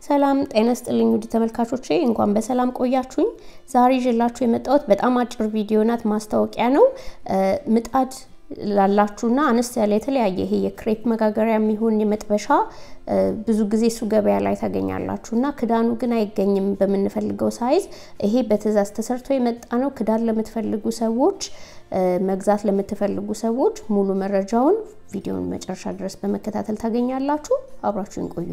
ሰላም ጤና ስጥልኝ ውድ ተመልካቾቼ፣ እንኳን በሰላም ቆያችሁኝ። ዛሬ ይዤላችሁ የመጣሁት በጣም አጭር ቪዲዮ ናት፣ ማስታወቂያ ነው። ምጣድ ላላችሁና አነስ ያለ የተለያየ ይሄ የክሬፕ መጋገሪያ የሚሆን የመጥበሻ ብዙ ጊዜ እሱ ገበያ ላይ ታገኛላችሁ እና ክዳኑ ግን አይገኝም በምንፈልገው ሳይዝ። ይሄ በትዕዛዝ ተሰርቶ የመጣ ነው። ክዳን ለምትፈልጉ ሰዎች መግዛት ለምትፈልጉ ሰዎች ሙሉ መረጃውን ቪዲዮውን መጨረሻ ድረስ በመከታተል ታገኛላችሁ። አብራችሁን ቆዩ።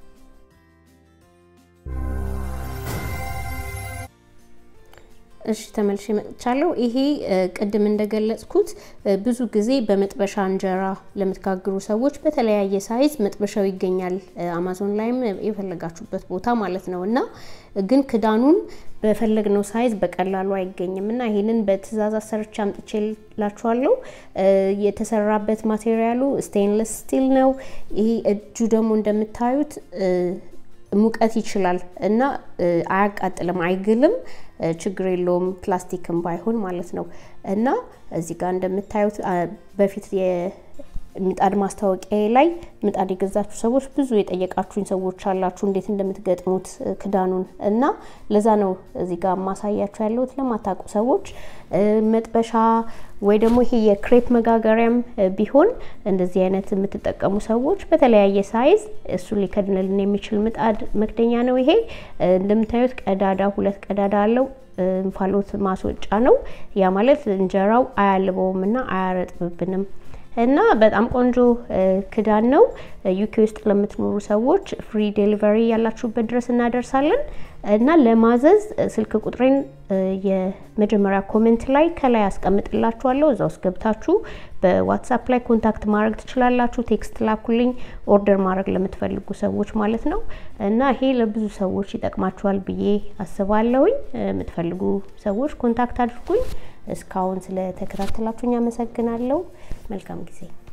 እሺ ተመልሼ መጥቻለሁ። ይሄ ቅድም እንደገለጽኩት ብዙ ጊዜ በመጥበሻ እንጀራ ለምትጋግሩ ሰዎች በተለያየ ሳይዝ መጥበሻው ይገኛል። አማዞን ላይም የፈለጋችሁበት ቦታ ማለት ነው እና ግን ክዳኑን በፈለግነው ሳይዝ በቀላሉ አይገኝም እና ይሄንን በትዕዛዝ አሰርቼ አምጥቼላችኋለሁ። የተሰራበት ማቴሪያሉ ስቴንለስ ስቲል ነው። ይሄ እጁ ደግሞ እንደምታዩት ሙቀት ይችላል እና አያቃጥልም፣ አይግልም፣ ችግር የለውም ፕላስቲክም ባይሆን ማለት ነው። እና እዚህ ጋር እንደምታዩት በፊት የምጣድ ማስታወቂያ ላይ ምጣድ የገዛችሁ ሰዎች ብዙ የጠየቃችሁኝ ሰዎች አላችሁ፣ እንዴት እንደምትገጥሙት ክዳኑን እና ለዛ ነው እዚህ ጋር ማሳያችሁ ያለሁት። ለማታውቁ ሰዎች መጥበሻ ወይ ደግሞ ይሄ የክሬፕ መጋገሪያም ቢሆን እንደዚህ አይነት የምትጠቀሙ ሰዎች በተለያየ ሳይዝ እሱ ሊከድንልን የሚችል ምጣድ መክደኛ ነው። ይሄ እንደምታዩት ቀዳዳ ሁለት ቀዳዳ አለው። እንፋሎት ማስወጫ ነው። ያ ማለት እንጀራው አያልበውም እና አያረጥብብንም እና በጣም ቆንጆ ክዳን ነው። ዩኬ ውስጥ ለምትኖሩ ሰዎች ፍሪ ዴሊቨሪ ያላችሁበት ድረስ እናደርሳለን እና ለማዘዝ ስልክ ቁጥሬን የመጀመሪያ ኮሜንት ላይ ከላይ አስቀምጥላችኋለሁ። እዛ ውስጥ ገብታችሁ በዋትሳፕ ላይ ኮንታክት ማድረግ ትችላላችሁ። ቴክስት ላኩልኝ፣ ኦርደር ማድረግ ለምትፈልጉ ሰዎች ማለት ነው። እና ይሄ ለብዙ ሰዎች ይጠቅማችኋል ብዬ አስባለሁኝ። የምትፈልጉ ሰዎች ኮንታክት አድርጉኝ። እስካሁን ስለተከታተላችሁኝ አመሰግናለሁ። መልካም ጊዜ